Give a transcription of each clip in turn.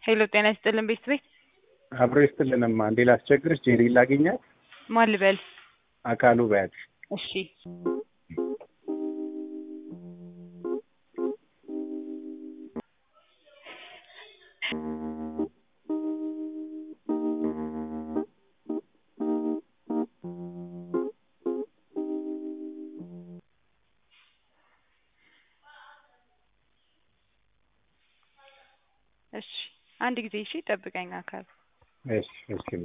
ሄሎ ጤና ይስጥልን ቤት ቤት አብሮ ይስጥልንማ። እንዴ ላስቸግርሽ? ጄሪ ላገኛት? ማን ልበል? አካሉ በያት። እሺ እሺ አንድ ጊዜ እሺ ጠብቀኝ አካል እሺ እሺማ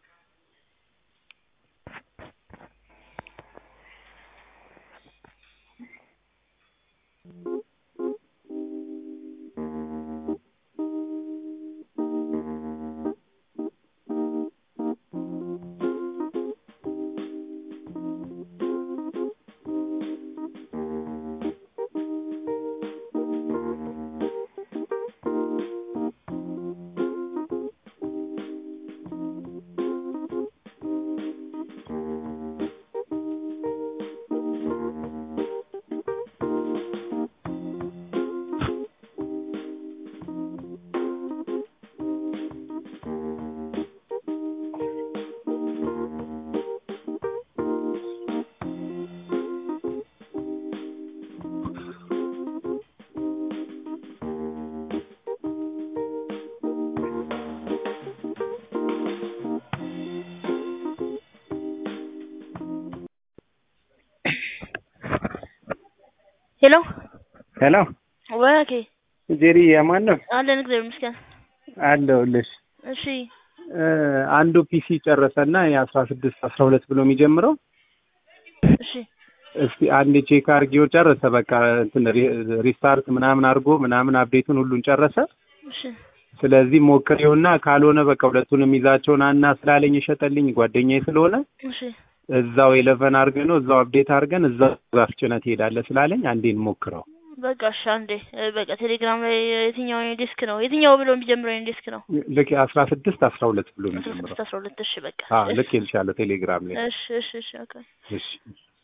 ሄሎ ሄሎ ወኬ ጄሪ የማን ነው? አለን እግዚአብሔር ይመስገን። አለሁልሽ። እሺ እ አንዱ ፒሲ ጨረሰና የአስራ ስድስት አስራ ሁለት ብሎ የሚጀምረው እሺ እስቲ አንድ ቼክ አድርጌው ጨረሰ። በቃ እንትን ሪ- ሪስታርት ምናምን አድርጎ ምናምን አፕዴቱን ሁሉን ጨረሰ። እሺ ስለዚህ ሞክሬውና ካልሆነ በቃ ሁለቱንም ይዛቸውን አና ስላለኝ የሸጠልኝ ጓደኛዬ ስለሆነ እሺ እዛው ኤሌቨን አድርገን ነው እዛው አፕዴት አድርገን እዛው ዛፍጭነት ትሄዳለህ ስላለኝ አንዴን ሞክረው። በቃ እሺ አንዴ እ፣ በቃ ቴሌግራም ላይ የትኛው የኔ ዴስክ ነው የትኛው ብሎ የሚጀምረው የኔ ዴስክ ነው ልክ አስራ ስድስት አስራ ሁለት ብሎ አስራ የሚጀምረው ስድስት አስራ ሁለት እሺ በቃ አዎ ልክ ይልሻለሁ ቴሌግራም ላይ እሺ እሺ እሺ ኦኬ እሺ